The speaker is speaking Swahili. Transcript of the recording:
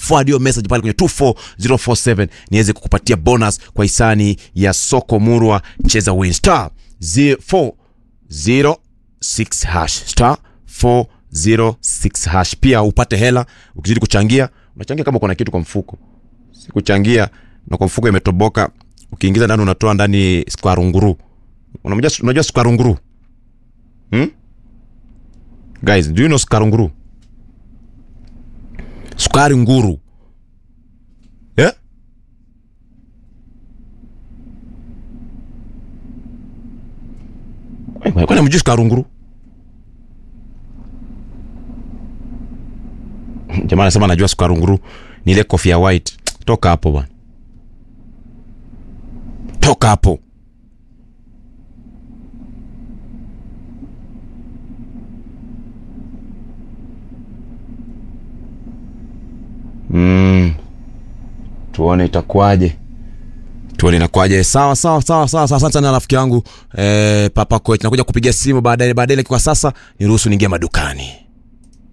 forward hiyo message pale kwenye 24047 niweze kukupatia bonus kwa hisani ya soko murwa cheza win star 406 hash star 406 hash pia upate hela ukizidi kuchangia unachangia kama kuna kitu kwa mfuko si kuchangia na kwa mfuko imetoboka ukiingiza ndani unatoa ndani sukwarunguru unajua unajua sukwarunguru hmm? guys do you know sukwarunguru sukari nguru yeah? kwani mjui sukari nguru jamaa anasema anajua sukari nguru ni ile kofia white toka hapo bwana toka hapo mm. tuone itakuwaje tuone inakuwaje sawa sawa sawa sawa sawa asante sana rafiki yangu eh, papa coach nakuja kupigia simu baadaye baadaye lakini kwa sasa niruhusu niingia madukani